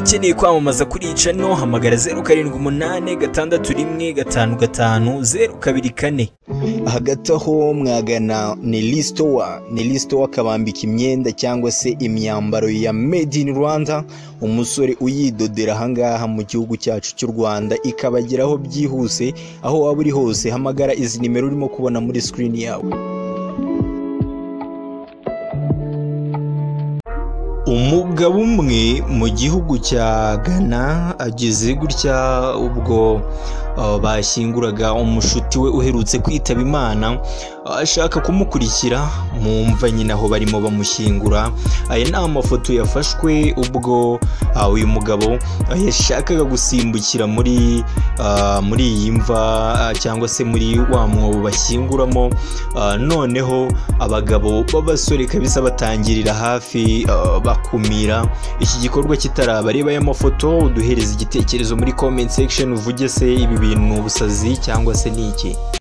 ukeneye kwamamaza kuri channel hamagara zeru karindwi umunani gatandatu rimwe gatanu gatanu zeru kabiri kane hagati aho mwagana neli sitowa neli sitowa akabambika imyenda cyangwa se imyambaro ya made in rwanda umusore uyidodera ahangaha mu gihugu cyacu cy'u rwanda ikabageraho byihuse aho waba uri hose hamagara izi nimero urimo kubona muri sikirini yawe umugabo umwe mu gihugu cya ghana ageze gutya ubwo uh, bashyinguraga umushuti we uherutse kwitaba imana uh, ashaka kumukurikira mumva nyine aho barimo bamushyingura aya ni amafoto yafashwe ubwo uh, uyu mugabo uh, yashakaga gusimbukira muri uh, muri iyi mva uh, cyangwa se muri wa mwobo bashyinguramo uh, noneho abagabo b'abasore kabisa batangirira hafi uh, bakumira iki gikorwa kitaraba reba aya mafoto uduhereze igitekerezo muri comment section uvuge se ibi bintu ni ubusazi cyangwa se ni iki